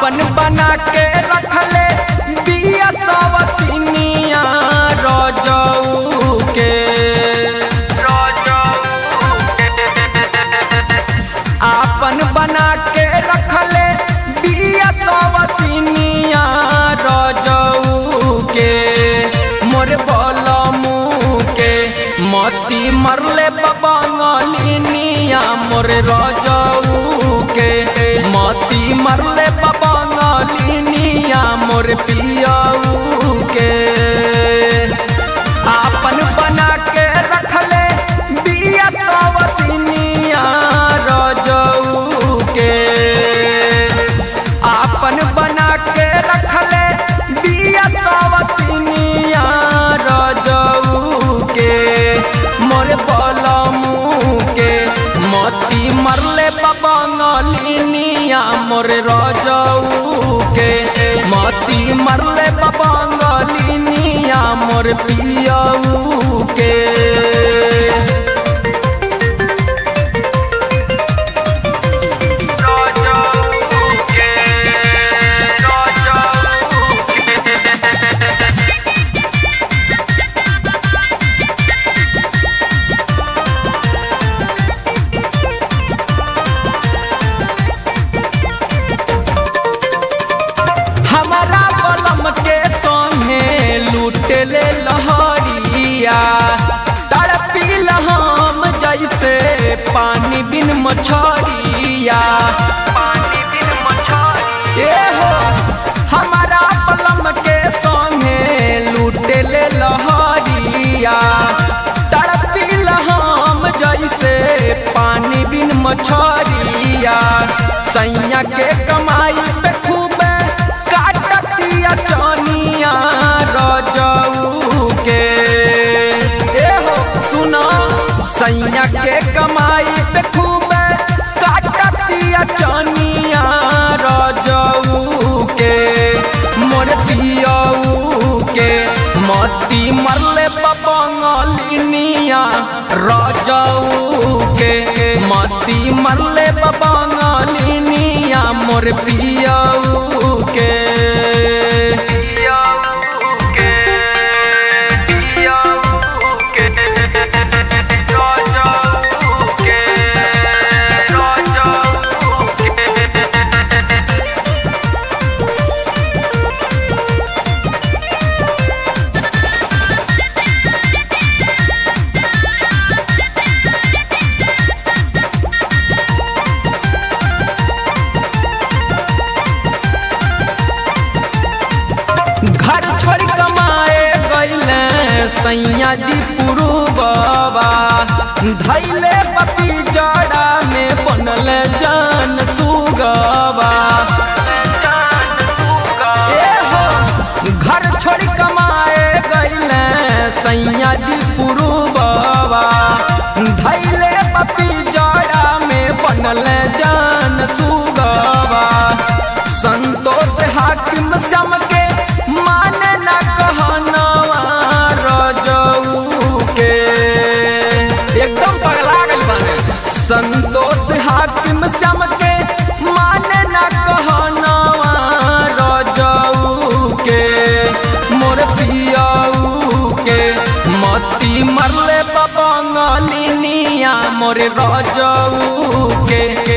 आपन बना के रखले बिया सवतिनिया रजऊ के आपन बना के रखले बिया सवतिनिया रजऊ के मोर बलमू के मती मरले बबंगलिनिया मोर रजऊ के मती मरले बबंगलिनिया मोर पियऊ के आपन बना के रखले बिया सवतिनिया रजऊ के आपन बना के रखले बिया सवतिनिया रजऊ के मोर बलमू के मती मरले बबंगलिनिया मोर रजऊ के मती मरले बबंगलिनिया मोर पियऊ के हमारा बलम के संगे लूटले लहरिया तड़पिल हम जैसे पानी बिन मछरिया ए हो हमारा बलम के संगे लूटले लहरिया तड़पिल हम जैसे पानी बिन मछरिया सैया के कमाई पे खूब काटतिया चनिया रजऊ के ए हो सुनो सैया के कमाई पे खूब काटतिया चनिया रजऊ के मोर पियऊ के मती मरले बबंगलिनिया रजऊ के मती मरले बबंगलिनिया मोर पियऊ के घर छोड़ कमाए गईले सैया जी पुरु बाबा धैले पपी जड़ा में बनल जान सुगवा ए हो घर छोड़ कमाए गईले सैया जी पुरु बाबा धैले पपी जड़ा में बनल जान सुगवा संतोष हाकिम चमके माने न कहनवा रजऊ के एकदम पगला गइल बाने संतोष हाकिम चमके माने न कहनवा रजऊ के मोर पियऊ के मती मरले बबंगलिनिया मोर रजऊ के